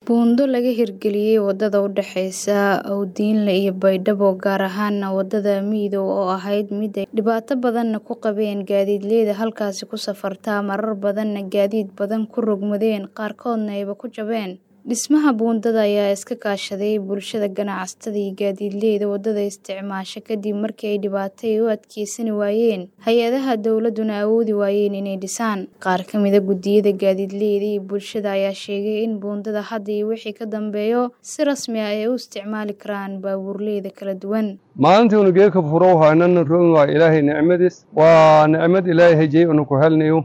Buundo laga hirgeliyay wadada u dhaxaysa Awdiinle iyo Baydhabo gaar ahaana wadada Midow oo ahayd mid ay dhibaato badan ku qabeen gaadiidleyda halkaasi ku safarta marar badanna gaadiid badan ku rogmadeen qaarkoodna ayba ku jabeen. Dhismaha buundada ayaa iska kaashaday bulshada, ganacsatada iyo gaadiidleyda wadada isticmaasha kadib markii ay dhibaato u adkeysan waayeen hay'adaha dowladuna awoodi waayeen inay dhisaan. Qaar ka mid ah guddiyada gaadiidleyda iyo bulshada ayaa sheegay in buundada hadda iyo wixii ka dambeeya si rasmi ah ay u isticmaali karaan baabuurleyda kala duwan. maalintii unu geedka furo haynana rogi waa ilaahay nicmadiis waa nicmad ilaahay hejey unu ku helnayo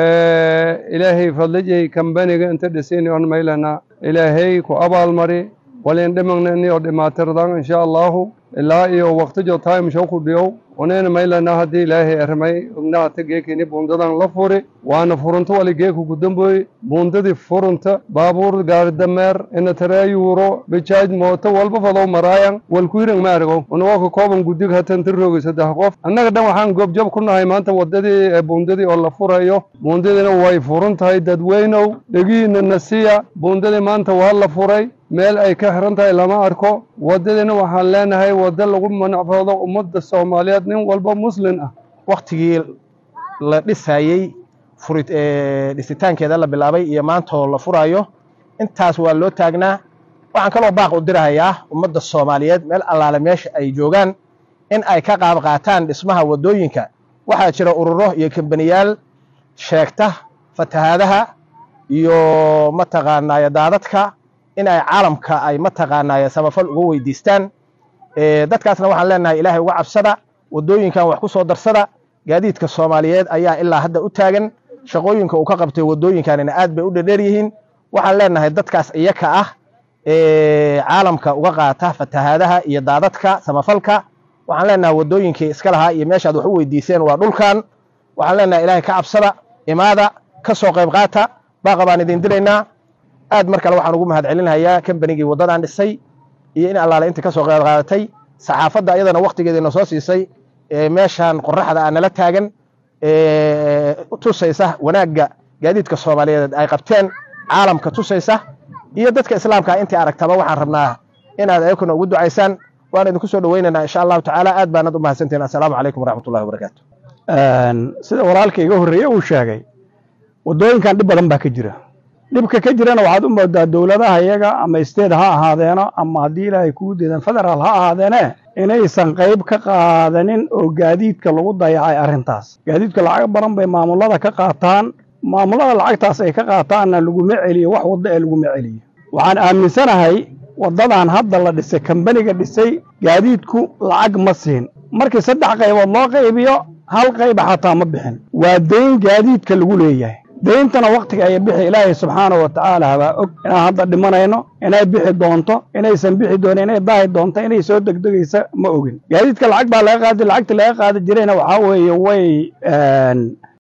ilaahay fadlijay kambaniga inta dhisayni on maylana ilaahay ku abaalmari walin dhimagnani oo dhimaatirdan insha allahu ilaa iyo waqtijo time show ku dhiyow onayna maylana haddii ilaahay armay ognaata geekini buundadan la furi waana furunto wali geeku ku damboy buundadii furunta baabuur gaari dameer ina tareeyuuro bijaaj mooto walba fadow maraayan walkuhiran maargo unagoo ka kooban guddig hatan tiroogi saddex qof annaga dhan waxaan goobjob ku nahay maanta wadadii buundadii oo la furayo buundadiina way furun tahay dadweynow dhegihiina nasiya buundadii maanta waa la furay meel ay ka xiran tahay lama arko wadadiina waxaan leenahay waddo lagu manacfoodo ummadda soomaaliyeed nin walba muslin ah waktigii la dhisayey furid dhisitaankeeda la bilaabay iyo maantoo la furayo intaas waa loo taagnaa waxaan kaloo baaq u dirahayaa ummadda soomaaliyeed meel allaale meesha ay joogaan in ay ka qaab qaataan dhismaha waddooyinka waxaa jira ururo iyo kambaniyaal sheegta fatahaadaha iyo mataqaanaaye daadadka in ay caalamka ay mataqaanaaye samafal uga weydiistaan dadkaasna waxaan leenahay ilaahay uga cabsada waddooyinkan wax ku soo darsada gaadiidka soomaaliyeed ayaa ilaa hadda u taagan shaqooyinka uu ka qabtay waddooyinkanina aad bay u dherdheer yihiin waxaan leenahay dadkaas iyaka ah caalamka uga qaata fatahaadaha iyo daadadka samafalka waxaan leenahay waddooyinkii iska lahaa iyo meeshaad wax u weydiiseen waa dhulkan waxaan leenahay ilaahay ka cabsada imaada ka soo qayb qaata baaqa baan idin diraynaa aad mar kale waxaan ugu mahad celinhayaa kambanigii waddadan dhisay iyo in allaale inta ka soo qayb qaadatay saxaafadda iyadana waktigeediina soo siisay meeshaan qoraxda ah nala taagan tusaysa wanaagga gaadiidka soomaaliyeed ay qabteen caalamka tusaysa iyo dadka islaamka intii aragtaba waxaan rabnaa inaad ayakuna ugu ducaysaan waan idinku soo dhoweynaynaa insha allahu tacaala aad baanad u mahadsantihin assalaamu calaykum waraxmatullahi wabarakaatu sida walaalka iga horreeye uu sheegay waddooyinkan dhib badan baa ka jira dhibka ka jirana waxaad u moodaa dowladaha iyaga ama state ha ahaadeeno ama haddii ilaahay kuu deedan federaal ha ahaadeene inaysan qayb ka qaadanin oo gaadiidka lagu dayacay arrintaas gaadiidka lacag badan bay maamulada ka qaataan maamulada lacagtaas ay ka qaataanna laguma celiyo wax waddo ee laguma celiyo waxaan aaminsanahay waddadan hadda la dhisay kambaniga dhisay gaadiidku lacag ma siin markii saddex qaybood loo qaybiyo hal qayba xataa ma bixin waa dayn gaadiidka lagu leeyahay dayntana waktiga ay bixi ilaahay subxaana wa tacaala baa og inaan hadda dhimanayno inay bixi doonto inaysan bixi doonin inay daahi doonto inay soo degdegaysa ma ogin gaadiidka lacag baa laga qaadi lacagta laga qaadi jirayna waxaa weeye way